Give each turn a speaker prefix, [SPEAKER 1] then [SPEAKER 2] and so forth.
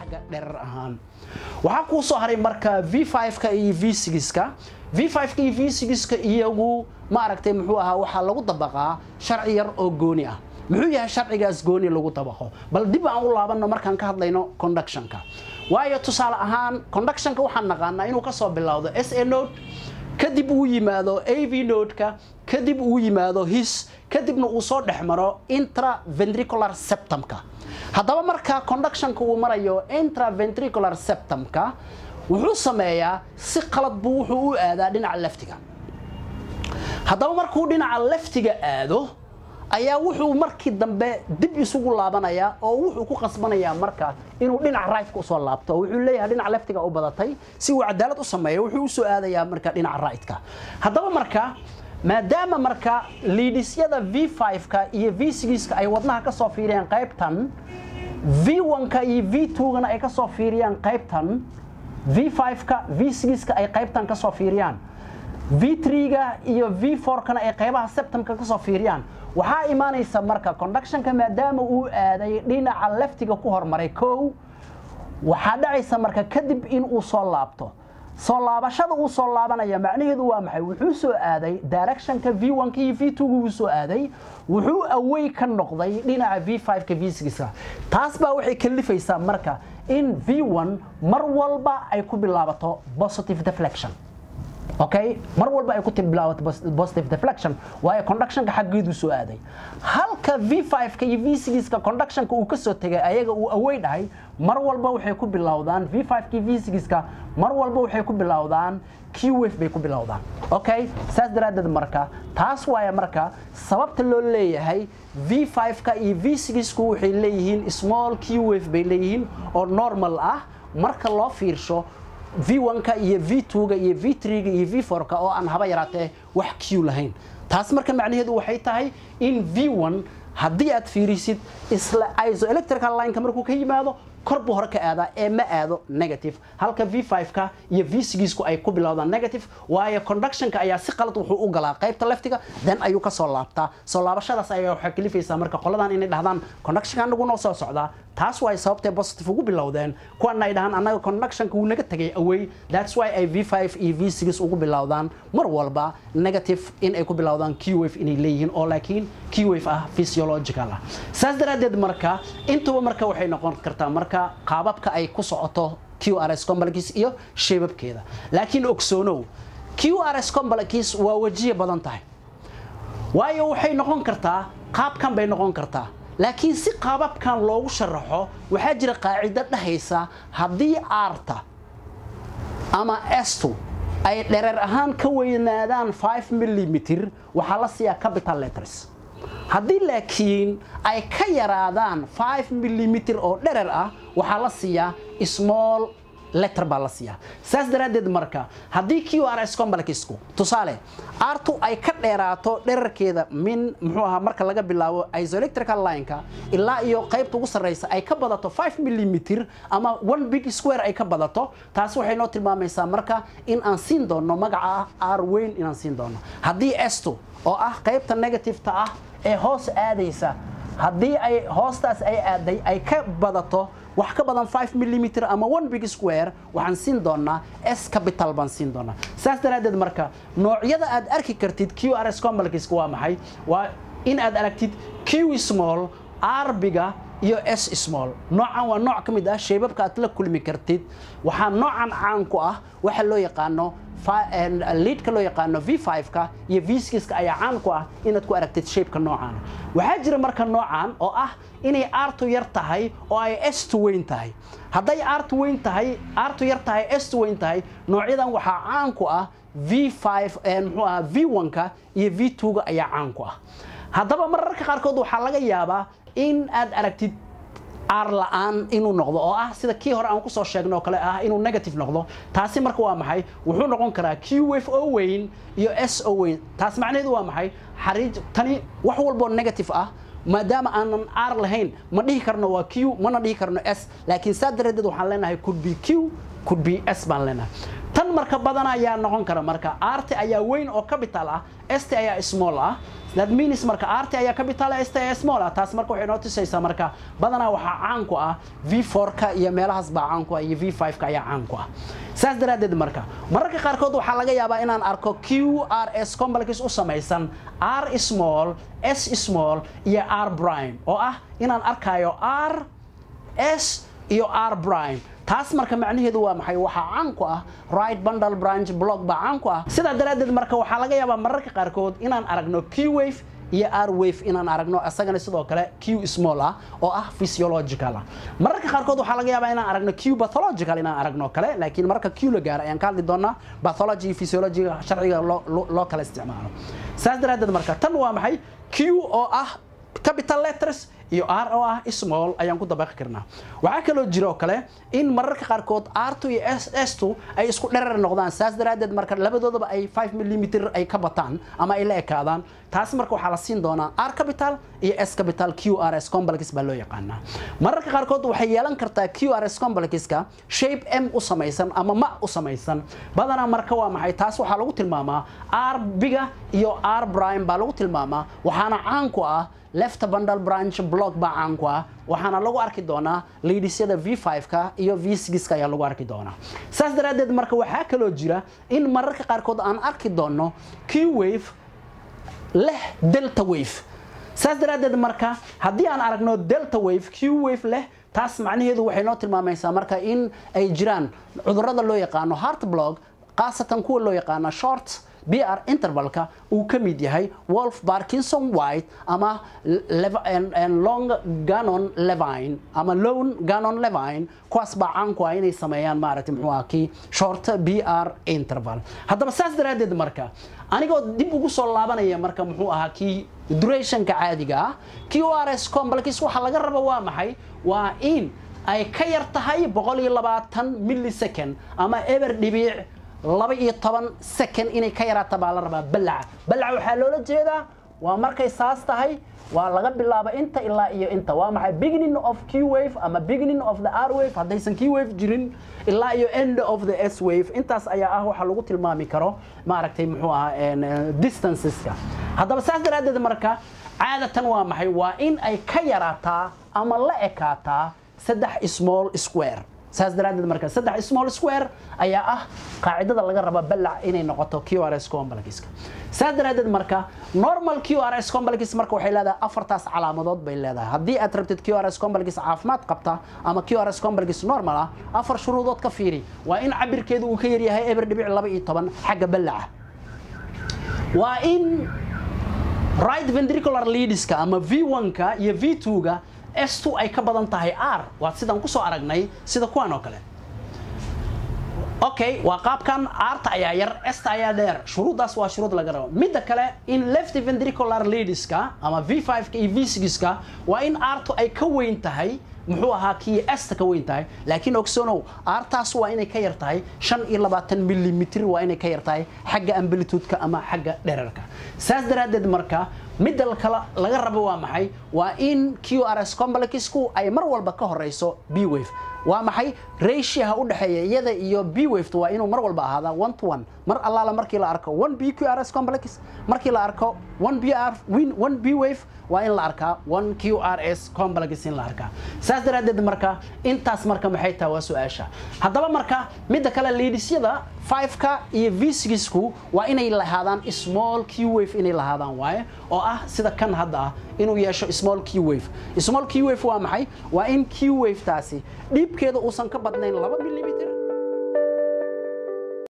[SPEAKER 1] xagga dherer ahaan waxaa kuu soo haray marka v5ka iyo v6ka v5ka iyo v6ka iyagu ma aragtay muxuu ahaa waxaa lagu dabaqaa sharci yar oo gooni ah muxuu yahay sharcigaas gooni lagu dabaqo bal dib aan u laabanno markaan ka hadlayno conductionka waayo tusaale ahaan conductionka waxaan naqaanaa inuu kasoo bilowdo s a note kadib uu yimaado av nodeka kadib uu yimaado his kadibna uu soo dhex maro intraventricular septumka haddaba marka conductionka uu marayo intraventricular septumka wuxuu sameeyaa si qalad buu wuxuu u aadaa dhinaca leftiga haddaba markuu dhinaca leftiga aado ayaa wuxuu markii dambe dib isugu laabanayaa oo wuxuu ku qasbanayaa marka inuu dhinaca rightka usoo laabto oo wuxuu leeyahay dhinaca leftiga u badatay si uu cadaalad u sameeyo wuxuu usoo aadayaa marka dhinaca rightka haddaba marka maadaama marka liidhisyada v5ka iyo v6ka ay wadnaha ka soo fiiriyaan qaybtan v1ka iyo v2gana ay ka soo fiiriyaan qaybtan v5ka v6ka ay qaybtan ka soo fiiriyaan v3ga iyo v4kana ay qaybaha septumka ka soo fiiriyaan waxaa imaanaysa marka conductionka maadaama uu aaday dhinaca leftiga ku hormaray kow waxaa dhacaysa marka kadib in uu soo laabto soo laabashada uu soo laabanaya macnaheedu waa maxay wuxuu soo aaday directionka v1ka iyo v2ga wuu soo aaday wuxuu away ka noqday dhinaca v5ka v6ka taas baa waxay kalifaysaa marka in v1 mar walba ay ku bilaabato positive deflection okay mar walba ay ku bilaabato positive deflection waayo conductionka xaggeedu soo aaday halka v5ka iyo v6ka conductionka uu ka soo tegay ayaga uu away dhahay mar walba waxay ku bilowdaan v5ka iyo v6ka mar walba waxay ku bilowdaan qwave bay ku bilowdaan okay saas daraaddeed marka taas waaya marka sababta loo leeyahay v5ka iyo v6ku waxay leeyihiin small qwave bay leeyihiin oo normal ah marka loo fiirsho v1ka iyo v2ga iyo v3ga iyo v4ka oo aan haba yaraatee wax q lahayn taas marka macnaheedu waxay tahay in v1 haddii aad fiirisid isla isoelectrical lineka markuu ka yimaado kor buu hore ka aadaa ee ma aado negative halka v5ka iyo v6ku ay ku bilowdaan negative waayo conductionka ayaa si qalad wuxuu u galaa qaybta leftiga then ayuu ka soo laabtaa soo laabashadaas ayaa waxay kalifaysaa marka qoladan inay dhahdaan conductionka anagu noo soo socdaa taas waay sababtay positive ugu bilowdeen kuwana ay dhahaan annaga conductionka wuu naga tegay away that's why ay v5 iyo v6 ugu bilowdaan mar walba negative in ay ku bilowdaan qwave inay leeyihiin oo laakiin qwave ah physiological ah saas daraaddeed marka intuba marka waxay noqon kartaa marka qaababka ay ku socoto qrs complex iyo sheebabkeeda laakiin ogsoonow qrs complex waa wajiye badan tahay waayo waxay noqon kartaa qaabkan bay noqon kartaa laakiin si qaababkan loogu sharaxo waxaa jira qaacido dhahaysa haddii aarta ama estu ay dhereer ahaan ka weynaadaan 5 millimitr waxaa la siiyaa capital letters haddii laakiin ay ka yaraadaan 5 millimitr oo dherer ah waxaa la siiyaa small letter baa la siiyaa saas daraaddeed marka haddii qrs complexku tusaale artu ay ka dheeraato dherarkeeda min muxuu ahaa marka laga bilaabo isoelectrical lineka ilaa iyo qaybta ugu sarreysa ay ka badato 5 millimitr ama one big square ay ka badato taas waxay noo tilmaamaysaa marka in aan siin doono magaca ah r weyn inaan siin doono haddii estu oo ah qaybta negativeta ah ee hoos aadaysa haddii ay hoostaas ay aaday ay ka badato wax ka badan 5 millimitr ama one big square waxaan siin doonaa s capital baan siin doonaa saas daraaddeed marka noocyada aad arki kartid qrs complexka waa maxay waa in aad aragtid q small r biga iyo s small noocan waa nooc ka mid ah sheebabka aad la kulmi kartid waxaa noocan caan ku ah waxa loo yaqaano liidka loo yaqaano v5ka iyo v6ka ayaa caan ku ah inaad ku aragtid shapeka noocan waxaa jira marka noocan oo ah inay artu yar tahay oo ay estu weyn tahay hadday artu weyn tahay artu yar tahay estu weyn tahay noocyadan waxaa caan ku ah v5 muxuu ahaa v1ka iyo v2ga ayaa caan ku ah haddaba mararka qaarkood waxaa laga yaabaa in aad aragtid aar la-aan inuu noqdo oo ah sida kii hore aan kusoo sheegno oo kale ah inuu negative noqdo taasi marka waa maxay wuxuu noqon karaa q wave oo weyn iyo s oo weyn taas macnaheedu waa maxay xariij tani wax walboo negative ah maadaama aanan r lahayn ma dhihi karno waa q mana dhihi karno s laakiin saa daradeed waxaan leenahay could be q could be s baan leenahay tan marka badan ayaa noqon kara marka rt ayaa weyn oo capital ah st ayaa small ah that means marka rt ayaa capital ah st ayaa small ah taas marka waxay noo tusaysaa marka badanaa waxaa caan ku ah v4ka iyo meelahaas baa caan ku ah iyo v5ka ayaa caan ku ah saas daraaddeed marka mararka qaarkood waxaa laga yaabaa inaan arko q r s complex u samaysan r small s small iyo r prime oo ah inaan arkayo r s iyo r prime taas marka macnaheedu waa maxay waxaa caan ku ah right bundle branch block baa caan ku ah sidaa daraaddeed marka waxaa laga yaabaa mararka qaarkood inaan aragno q wave iyo r wave inaan aragno isagana sidoo kale q small ah oo ah physiological ah mararka qaarkood waxaa laga yaabaa inaan aragno q pathological inaan aragno kale laakiin marka q la gaaro ayaan ka hadli doonaa pathology iyo physiologiga sharciga loo kala isticmaalo saas daraaddeed marka tan waa maxay q oo ah capital letters iyo r oo ah small ayaan ku dabaqi karnaa waxaa kaloo jira oo kale in mararka qaarkood r2 iyo s2 ay isku dherer noqdaan saas daraaddeed marka labadoodaba ay 5 mm ay ka bataan ama ay la ekaadaan taas marka waxaa la siin doonaa r capital iyo s capital q r s complex baa loo yaqaanaa mararka qaarkood waxay yeelan kartaa q r s complexka shape m u samaysan ama ma u samaysan badanaa marka waa maxay taas waxaa lagu tilmaamaa r biga iyo r prime baa lagu tilmaamaa waxaana caan ku ah left bundle branch block baa caan ku ah waxaana lagu arki doonaa liidhisyada v5ka iyo v6ka ayaa lagu arki doonaa saas daraaddeed marka waxaa kaloo jira in mararka qaarkood aan arki doono q wave leh delta wave saas daraaddeed marka haddii aan aragno delta wave q wave leh taas macnaheedu waxay noo tilmaamaysaa marka in ay jiraan cudurrada loo yaqaano heart block khaasatan kuwa loo yaqaano short br intervalka uu ka mid yahay wolf parkinson white ama long ganon levine ama lone ganon levine kuwaas baa caan ku ah inay sameeyaan maaragtay muxuu ah kii short br interval haddaba saas daraaddeed marka anigoo dib ugu soo laabanaya marka muxuu ahaa kii durationka caadiga ah q r s complex waxa laga rabo waa maxay waa in ay ka yar tahay boqol iyo labaatan millisecond ama eber dhibiic laba iyo toban second inay ka yaraata baa la rabaa balaca balaca waxaa loola jeedaa waa markay saas tahay waa laga bilaabo inta ilaa iyo inta waa maxay beginning of q wave ama beginning of the r wave haddaysan q wave jirin ilaa iyo end of the s wave intaas ayaa ah waxa lagu tilmaami karo maaragtay muxuu ahaa distanceska haddaba saas daraaddeed marka caadatan waa maxay waa in ay ka yaraataa ama la ekaataa saddex small square saas daraaddeed marka saddex small square ayaa ah qaacidada laga raba balac inay noqoto q r s complexka saas daraaddeed marka normal q r s complex marka waxay leedahay afartaas calaamadood bay leedahay haddii aad rabtid q r s complex caafimaad qabta ama q r s complex normal ah afar shuruudood ka fiiri waa in cabirkeedu uu ka yaryahay eber dhibic laba iyo toban xagga balaca waa in right ventricular leadska ama v1ka iyo v2ga s2 ay ka badan tahay r waa sidaan kusoo aragnay sida kuwan oo kale okay waa qaabkan arta ayaa yar esta ayaa dheer shuruuddaas waa shuruud laga rabo midda kale in left ventricular leadska ama v5ka iyo v6ka waa in artu ay ka weyn tahay muxuu ahaa kii esta ka weyn tahay laakiin ogsonow artaas waa inay ka yar tahay shan iyo labaatan millimitr waa inay ka yar tahay xagga amplitude-ka ama xagga dherarka saas daraaddeed marka midda kale laga rabo waa maxay waa in q r s complexku ay mar walba ka horeyso b wave waa maxay ratioha u dhexeeya iyada iyo b waveta waa inuu mar walba ahaadaa one to one mar allaala markii la arko one b q r s complex markii la arko one b r one b wave waa in la arkaa one q r s complex in la arkaa saas daraaddeed marka intaas marka maxay tahay waa su-aasha haddaba marka midda kale liidhisyada 5ka iyo v6ku waa inay lahaadaan small q wave inay lahaadaan waaye oo ah sida kan hadda ah inuu yeesho small q wave small q wave waa maxay waa in q wave taasi dhiibkeeda uusan ka badnayn laba millimitr